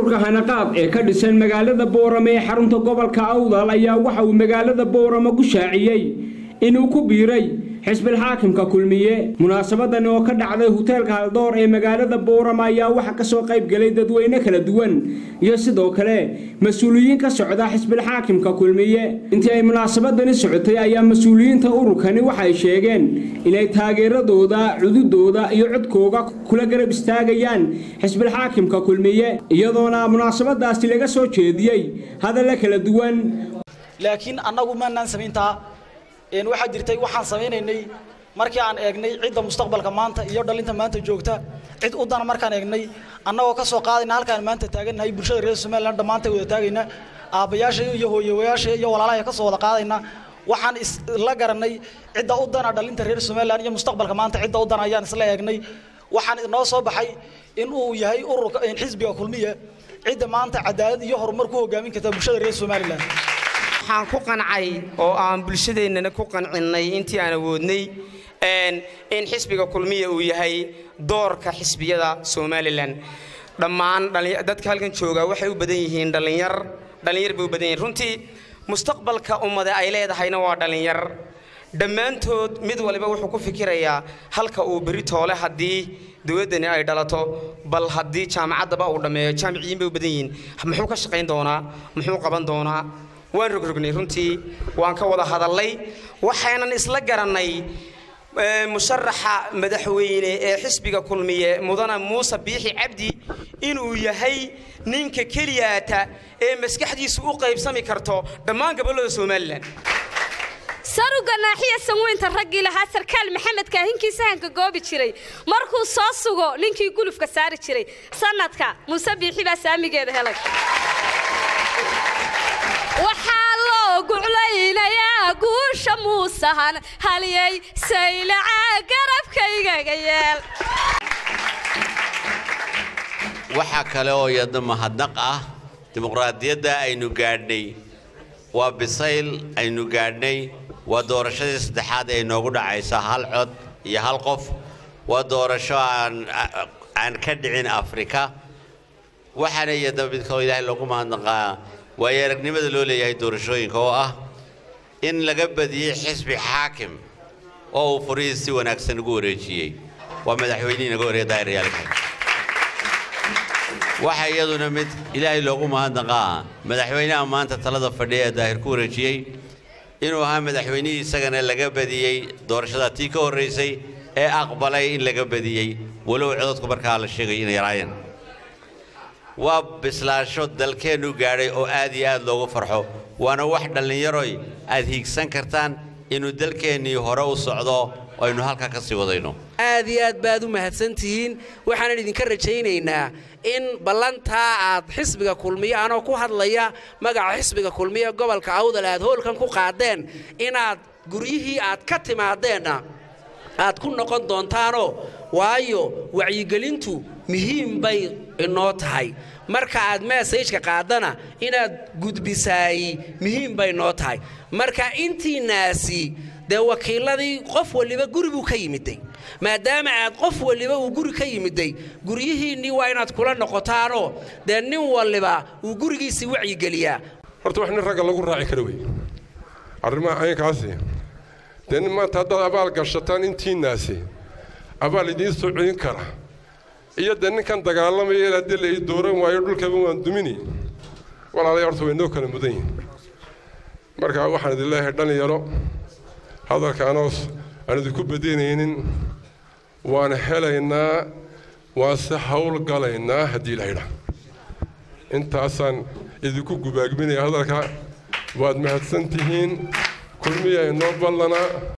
ururka hanaqaad ee ka dhisan magaalada boorame ee xarunta gobolka awdal ayaa waxa uu magaalada boorame ku shaaciyey inuu ku biiray xisbil xaakimka kulmiye munaasabadan oo ka dhacday hoteelka haldoor ee magaalada boorama ayaa waxaa kasoo qayb galay dadweyne kala duwan iyo sidoo kale mas-uuliyiin ka socda xisbil xaakimka kulmiye intii ay munaasabadani socotay ayaa mas-uuliyiinta ururkani waxay sheegeen inay taageeradooda cududooda iyo codkooga kula garab istaagayaan xisbil xaakimka kulmiye iyadoona munaasabadaasi laga soo jeediyey hadalla kala duwan laakiin annagu maanaan samayntaa waxaa jirtay waxaan samaynaynay markii aan eegnay cidda mustaqbalka maanta iyo dhalinta maanta joogta cid u dana markaan eegnay annagoo ka soo qaadayna halkaan maanta taagannahay bulshada reer somaliland dhammaantay wada taagayna aabbayaasha iyo hooyawayaasha iyo walaalaha ka soo wada qaadayna waxaan isla garanay cidda u dana dhalinta reer somaliland iyo mustaqbalka maanta cidda u dana ayaan isla eegnay waxaan inoo soo baxay in uu yahay ururka xisbiga kulmiya cidda maanta cadaalad iyo horumar ku hogaamin karta bulshada reer somaliland waxaan ku qancay oo aan bulshadeennana ku qancinnay intii aan awoodnay in xisbiga kulmiya uu yahay doorka xisbiyada somalilan dhammaan dadka halkan jooga waxay u badan yihiin dhallinyar dhallinyar bay u badan yihiin runtii mustaqbalka ummada ay leedahayna waa dhallinyar dhammaantood mid waliba wuxuu ku fikirayaa halka uu beri toole haddii dowladdani ay dhalato bal haddii jaamacaddaba uu dhammeeyo jaamiciyiin bay u badan yihiin muxuu ka shaqayn doonaa muxuu qaban doonaa waan rogrognay runtii waan ka wada hadallay waxaynan isla garannay musharaxa madaxweyne ee xisbiga kulmiye mudana muuse biixi cabdi inuu yahay ninka keliyaata ee maskaxdiisu u qaybsami karto dhammaan gobollada somalilan saruga naaxiya sanweynta raggii lahaa sarkaal maxamed kaahinkii sahanka goobi jiray markuu soo sugo ninkii gulufka saari jiray sanadka muuse biixi baa saamigeeda helay waxaa loo guclaynayaa guusha muusahan haliyay saylacaa garabkaygaga yeel waxaa kale oo iyadna mahadnaq ah dimuqraadiyadda aynu gaadhnay waa bisayl aynu gaadhnay waa doorashadii saddexaad ee inoogu dhacaysa hal cod iyo hal qof waa doorasho aan ka dhicin afrika waxaana iyadna midkoo ilaahay loogu mahadnaqaa waayo aragnimada loo leeyahay doorashooyinka oo ah in laga badiyey xisbi xaakim oo uu furihii si wanaagsan ugu wareejiyey waa madaxweynihii naga horeeya daahirayaalka waxaa iyaduna mid ilaahay loogu mahadnaqaa madaxweynaha maanta talada fadhiya ee daahir ku wareejiyey inuu ahaa madaxweynihii isagana laga badiyey doorashada tii ka horraysay ee aqbalay in laga badiyey walow codadku markaa la sheegay inay yaraayeen waa bislaasho dalkeennu gaadhay oo aad iyo aad loogu farxo waana wax dhallinyaroy aad hiigsan kartaan inuu dalkeennii hore u socdo oo aynu halkaa ka sii wadayno aad iyo aad baad u mahadsantihiin waxaanan idinka rajaynaynaa in ballantaa aad xisbiga kulmiye anoo ku hadlaya magaca xisbiga kulmiye gobolka awdal aad hoolkan ku qaadeen inaad guryihii aad ka timaadeenna aad ku noqon doontaanoo waayo wacyigelintu muhiim bay inoo tahay marka aad meesajka qaadana inaad gudbisaay muhiim bay noo tahay marka intiinaasi dee wakiiladii qof waliba guri buu ka yimiday maadaama aad qof waliba uu guri ka yimiday guryihiinnii waa inaad kula noqotaanoo dee nin waliba uu gurigiisii wacyigeliyaa horta wax nin ragga lagu raaci kara wey arrimaha caynkaasi dee nin maanta haddaad abaal gashataan intiinaasi abaal idiin soo celin kara iyo dee ninkan dagaalamaya haddii la ii dooran waayo dhulkaba waan dumini walaalay horta way noo kala mudan yihin marka waxaan idin leeyahay dhalinyaro hadalka anoos aan idinku bedenaynin waan helaynaa waan se howlgalaynaa haddii laydha intaasaan idinku gubaagminaya hadalka waad mahadsan tihiin kulmiya inoo ballanaa